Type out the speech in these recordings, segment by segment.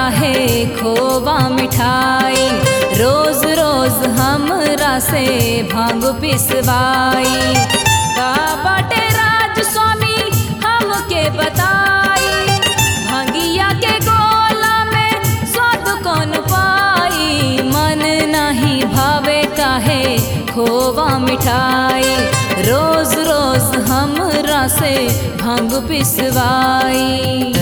काहे खोवा मिठाई रोज रोज हमरा से भांग पिसवाई का बाटे राज स्वामी हमके बताई भांगिया के गोला में स्वाद कौन पाई मन नहीं भावे काहे खोवा मिठाई रोज रोज हमरा से भांग पिसवाई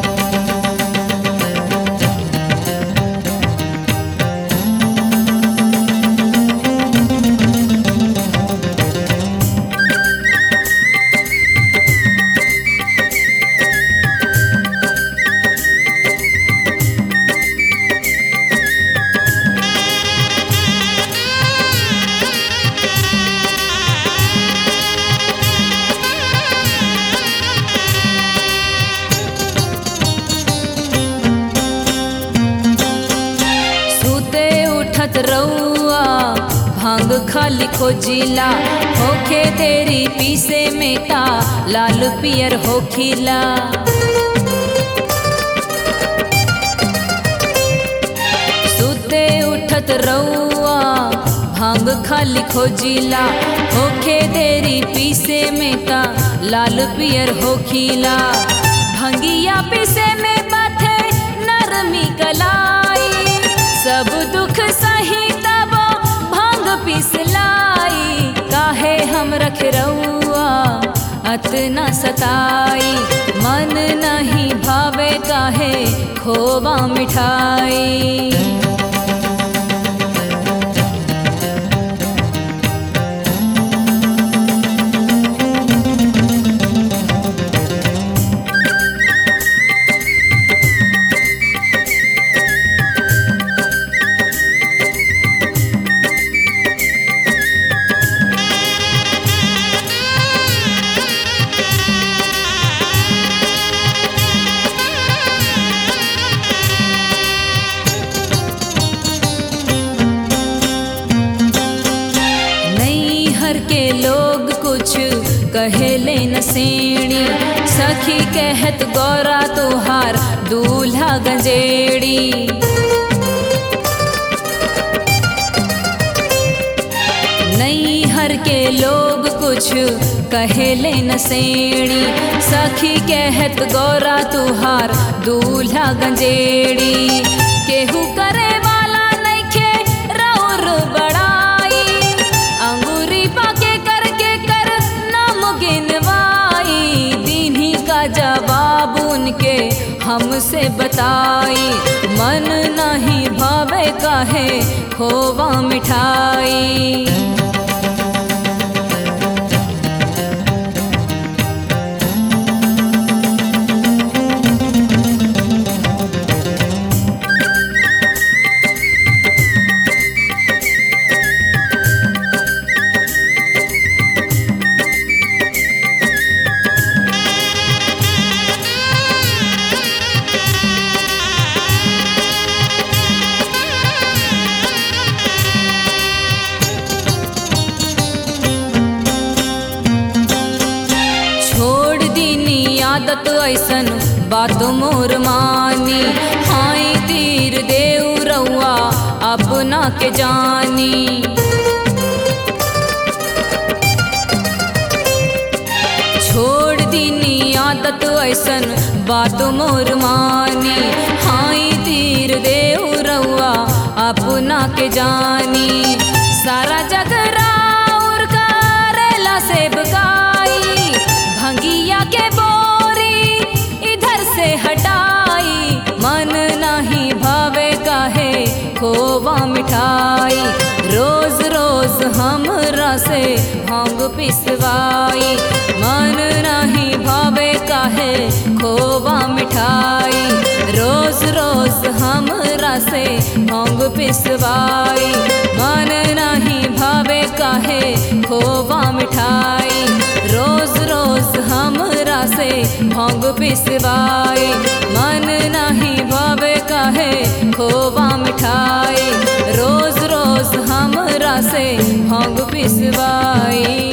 सुते उठत रउआ भांग खाली खोजिला होखे तेरी पीसे में ता लाल पियर होखिला सुते उठत रउआ भांग खाली खोजिला होखे तेरी पीसे में ता लाल पियर होखिला भंगिया पीसे में बाथे नरमी कलाई सब दुख सही तब भांग पिसलाई काहे हम रख रउआ अतना सताई मन नहीं भावे काहे खोवा मिठाई नैहर के लोग कुछ कहेले न सेणी सखी कहत गौरा तोहार दूल्हा गंजेड़ी नैहर के लोग कुछ कहेले न सेणी सखी कहत गौरा तुहार दूल्हा गंजेड़ी केहू करे वाला नइखे रौर बड़ाई अंगूरी पाके करके कर नाम गिनवाई दीन्ही का जवाब उनके हमसे बताई मन नहीं भावे काहे खोवा मिठाई छोड़ दीनी आदत ऐसन बात मोर मानी हाय तीर देव रउआ अपना के जानी छोड़ दीनी आदत ऐसन बात मोर मानी हाय तीर देव रउआ अपना के जानी सारा जग राउर करेला सेबकाई भंगिया के बोरी इधर से हटाई मन नहीं भावे काहे खोवा मिठाई रोज रोज हमरा से भांग पिसवाई मन नहीं भावे काहे खोवा मिठाई रोज रोज हमरा से भांग पिसवाई मन नहीं भावे काहे खोवा मिठाई रोज रोज हमरा से भांग पिसवाई मन नहीं भावे काहे खोवा मिठाई रोज रोज हमरा से भांग पिसवाई